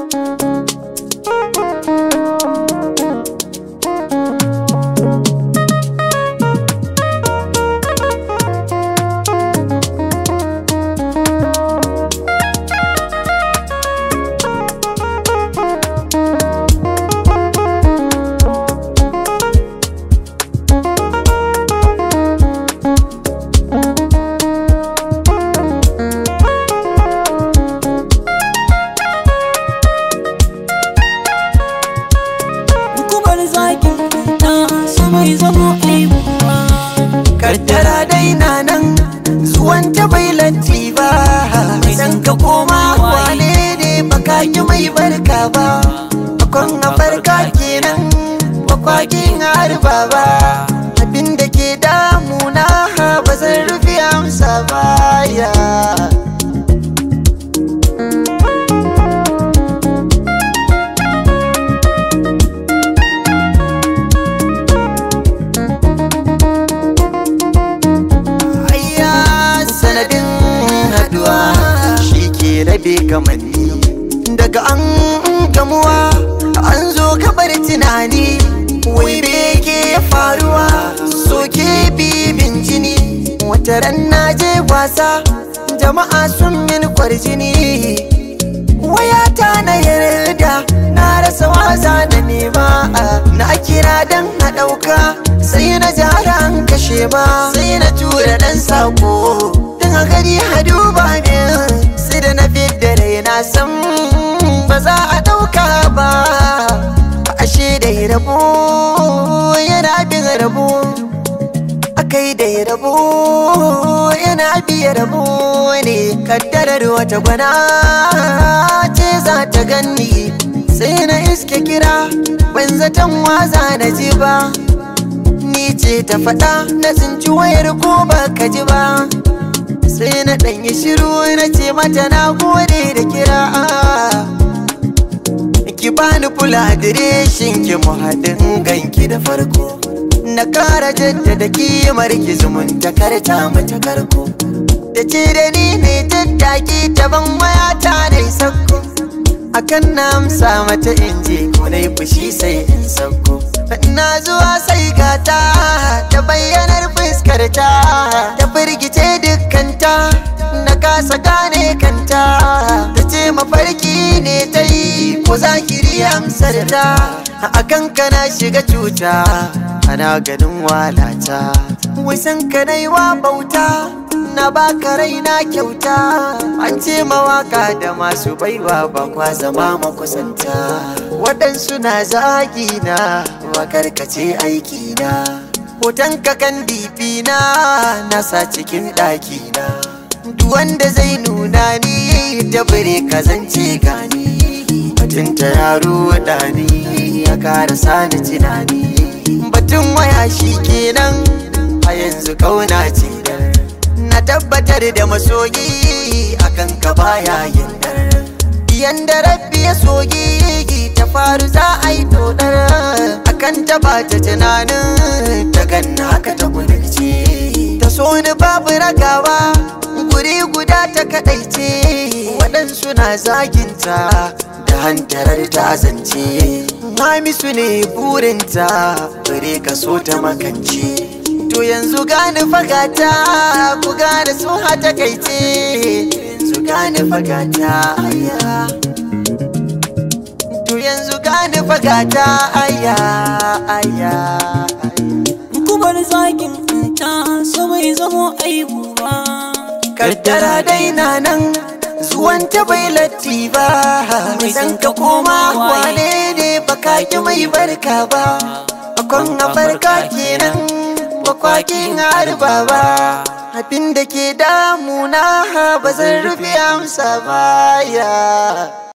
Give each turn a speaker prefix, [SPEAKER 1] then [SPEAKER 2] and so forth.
[SPEAKER 1] Kubar zakin na su mai zamo aibuwa
[SPEAKER 2] kaddara dai na nan zuwan ta bai latti ba idan ka koma wane ne baka ki mai barka ba bakon a farka kenan bakwakin harba ba abinda ke damuna ba zan rufe amsa ba ya Ayya sanadin haduwa shi ke rabe kamanni daga an gamuwa an zo kabar tunani wai me ke faruwa soke bibin jini wata ran na je wasa jama'a sun min kwarjini wayata na yarda na rasa wasa da nema na kira dan a ɗauka sai na jara an kashe ba sai na tura dan sako don a gari hadu ba min sai da na fidda rai na san ba za a ɗauka ba ashe da rabo yana bin rabo akai da rabo yana biya rabo ne kaddarar wata gwana ce za ta ganni sai na iske kira ban zaton waza na ji ba ni ce ta faɗa na tsinci wayar ko ba ka ji ba sai na ɗanyi shiru na ce mata na gode da kira ki bani kula adireshin ki mu haɗin ganki da farko na ƙara jaddada kimar ki zumunta karta mata karko da ce da ni ne tattaki ta ban wayata na sakko akan na amsa mata in je ko na yi fushi sai in sauko na zuwa sai gata ta bayyanar fuskarta ta firgice dukkanta na kasa gane kanta ta ce mafarki ne ta yi ko zahiri amsar ta a kanka na shiga cuta ana ganin walata wasan ka na yi wa bauta na baka raina kyauta an ce mawaka da masu baiwa ba kwa zama makusanta waɗansu na zagi na makarkace aiki na hoton kakan dibi na nasa cikin ɗaki na duk wanda zai nuna ni da bare kazance gani batun ta yaro ɗani ya kara sani tunani batun waya shi kenan a yanzu kauna ce na tabbatar da masoyi akan ka baya yandar yanda rabbi ya soyi ta faru za a yi dodar akan ta bata tunanin ta ganna haka ta kudurce ta so ni babu ragawa guri guda ta kadaice waɗansu na zaginta da hantarar ta zance Hamisu ne burinta bare ka so ta makance To yanzu gane fagata ku gane sun hata kaice yanzu gane fagata aya To yanzu gane fagata aya aya
[SPEAKER 1] Kubar zakin ta su mai zamo aibuwa
[SPEAKER 2] Kaddara dai na nan zuwan ta bai latti ba Idan ka koma wane ne baka ki mai barka ba Akon a farka kenan bakwakin harba ba abin da ke damuna ba zan rufe amsa ba ya